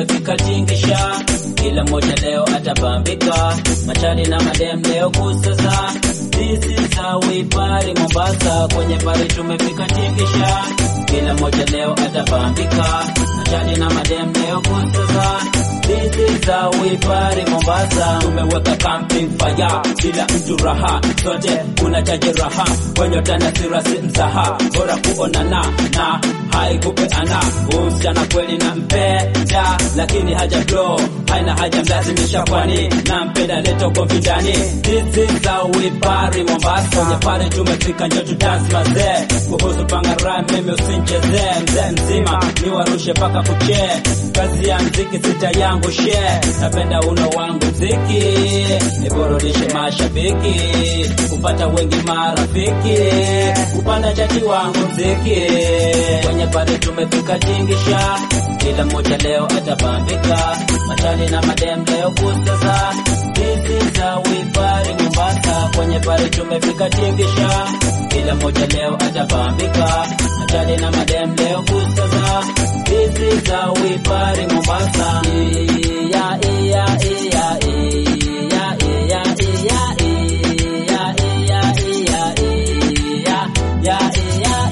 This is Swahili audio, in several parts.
tumefika tingisha, kila mmoja leo atapambika, machali na madem leo kusaza. This is how we party Mombasa, kwenye pari tumefika tingisha, kila mmoja leo atapambika, machali na madem leo kusaza. This is how we party Mombasa, tumeweka camping fire, kila mtu raha, sote kuna chaji raha, kwenye tana sirasi mzaha, bora kuonana na haikupeana usichana kweli na mpenda, lakini haja flow haina haja mlazimisha, kwani na mpenda leto konfidani. This is how we party Mombasa, kwenye pale tumefika, njo tu dance mazee. Kuhusu panga rhyme, mimi usinchezee, mzee mzima ni warushe paka kuche, kazi ya mziki sita yangu she, napenda uno wangu mziki, niburudishe mashabiki, kupata wengi marafiki, kupanda chati wangu mziki kwenye pale tumefika tingisha, kila mmoja leo atapambika, machali na madem leo kusaza. This is how we party Mombasa, kwenye pale tumefika tingisha, kila mmoja leo atapambika, machali na madem leo kusaza. This is how we party Mombasa. Yeah, yeah, yeah, yeah, yeah, yeah, yeah, yeah, yeah, yeah, yeah, yeah,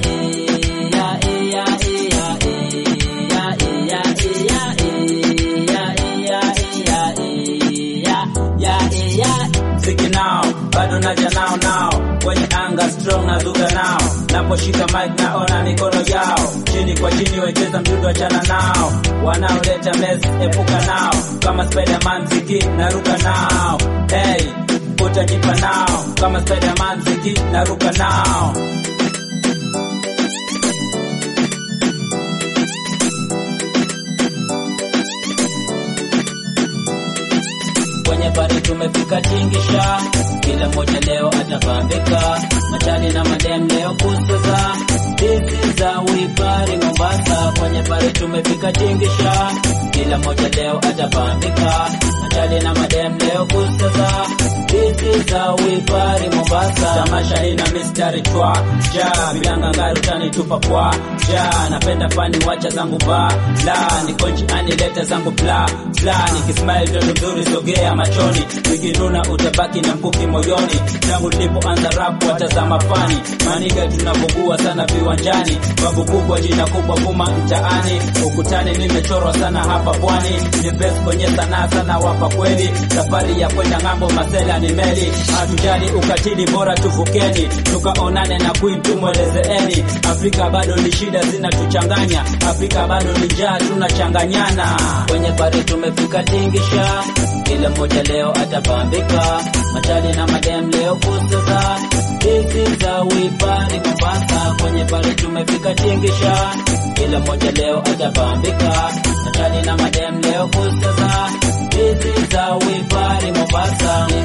Mziki nao bado naja nao nao kwenye anga strong na dhuga nao, naposhika mic naona mikono yao chini kwa chini, wecheza mdudu, achana nao, wanaoleta mess epuka nao, kama Spiderman mziki naruka nao, hey utajipa nao, kama Spiderman mziki naruka nao. kwenye pari tumefika tingisha, kila mmoja leo atapambika, machali na madem leo kusaza. This is how we party Mombasa, kwenye pari tumefika tingisha, kila mmoja leo atapambika, machali na madem leo kusaza. This is how we party Mombasa, tamasha ina mistari twa ja bilanga ngari utanitupa kwa ja, napenda fani wacha zangu ba la niko njiani leta zangu bla bla, nikismile toto mzuri sogea machoni, nikinuna utabaki na mkuki moyoni. Tangu nilipoanza rap watazama fani maniga, tunavugua sana viwanjani, babu kubwa jina kubwa kuma mtaani, ukutani nimechorwa sana hapa pwani, ni best kwenye sanaa sana wapa kweli, safari ya kwenda ng'ambo masela ni meli, hatujali ukatili, bora tuvukeni, tukaonane na queen tumwelezeeni, Afrika bado ni shida zinatuchanganya, Afrika bado ni njaa tunachanganyana, kwenye pari tumefika tingisha kila mmoja leo atapambika, machali na madem leo kusaza. This is how we party Mombasa, kwenye pale tumefika tingisha, kila mmoja leo atapambika, machali na madem leo kusaza. This is how we party Mombasa.